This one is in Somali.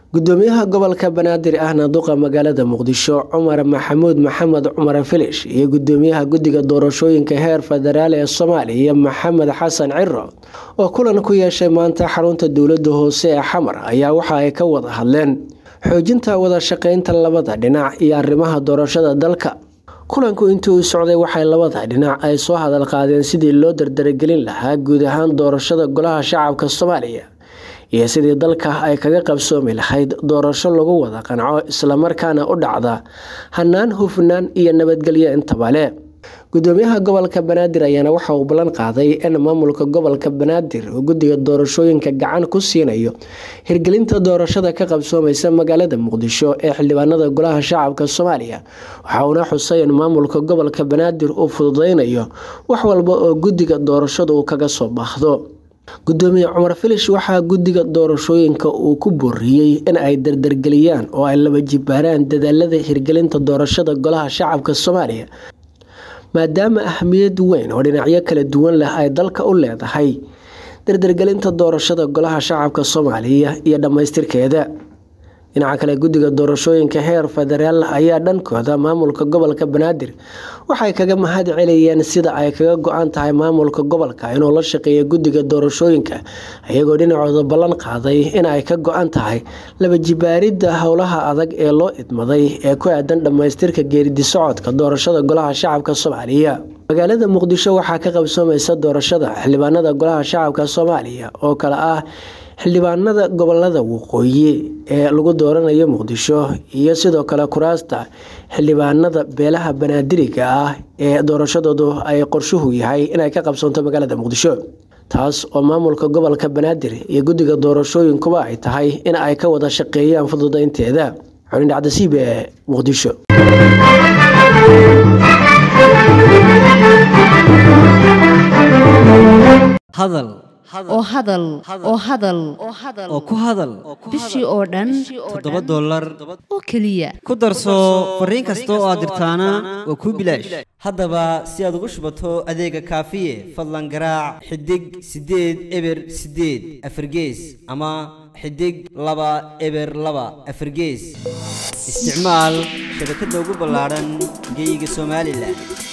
gudoomiyaha gobolka banaadir ahna duqa magaalada muqdisho cumar maxamuud maxamed cumar filish iyo gudoomiyaha guddiga doorashooyinka heer federaal ee soomaaliya maxamed xasan ciro oo kulan ku yeeshay maanta xarunta dowlada hoose ee xamar ayaa waxa ay ka wada hadleen xoojinta wada shaqeynta labada dhinac iyo arrimaha doorashada dalka kulanku intii uu socday waxay labada dhinac ay soo hadal qaadeen sidii loo dardaragelin lahaa guud ahaan doorashada golaha shacabka soomaaliya iyo sidii dalka ay kaga qabsoomi lahayd doorasho lagu wada qanco islamarkaana u dhacda hanaan hufnaan iyo nabadgelyo intaba le gudoomiyaha gobolka banaadir ayaana waxa uu ballan qaaday in maamulka gobolka banaadir uu guddiga doorashooyinka gacan ku siinayo hirgelinta doorashada ka qabsoomaysa magaalada muqdisho ee xildhibaanada golaha shacabka soomaaliya waxa uuna xusay in maamulka gobolka banaadir uu fududeynayo wax walba oo guddiga doorashada uu kaga soo baahdo gudoomiye cumar filish waxaa guddiga doorashooyinka uu ku booriyey in ay dardargeliyaan oo ay laba jibaaraan dadaalada hirgelinta doorashada golaha shacabka soomaaliya maadaama ahmiyad weyn oo dhinacyo kala duwan leh ay dalka u leedahay dardargelinta doorashada golaha shacabka soomaaliya iyo dhammaystirkeeda dhinaca kale guddiga doorashooyinka heer federaal ayaa dhankooda maamulka gobolka banaadir waxay kaga mahad celiyeen sida ay kaga go-an tahay maamulka gobolka inuu la shaqeeyo guddiga doorashooyinka iyagoo dhinacooda ballan qaaday in ay ka go-an tahay laba jibaaridda howlaha adag ee loo idmaday ee ku aadan dhammaystirka geeridi socodka doorashada golaha shacabka soomaaliya magaalada muqdisho waxaa ka qabsoomaysa doorashada xildhibaanada golaha shacabka soomaaliya oo kale ah xildhibaanada gobolada waqooyi ee lagu dooranayo muqdisho iyo sidoo kale kuraasta xildhibaanada beelaha banaadiriga ah ee doorashadoodu ay qorshuhu yahay inay ka qabsoonto magaalada muqdisho taas oo maamulka gobolka banaadir iyo guddiga doorashooyinkuba ay tahay in ay ka wada shaqeeyaan fududeynteeda xulin dhacdasiib ee muqdisho hadal oo hadal oo hadal oo ku hadal bishii oo dhan toddoba dollar oo keliya ku darso fariin kasta oo aad dirtaana waa kuu bilaash haddaba si aad ugu shubato adeega kaafiye fadlan garaac xidig siddeed eber siddeed afargees ama xidig laba eber laba afargees isticmaal shabakadda ugu ballaadhan geyga somalilan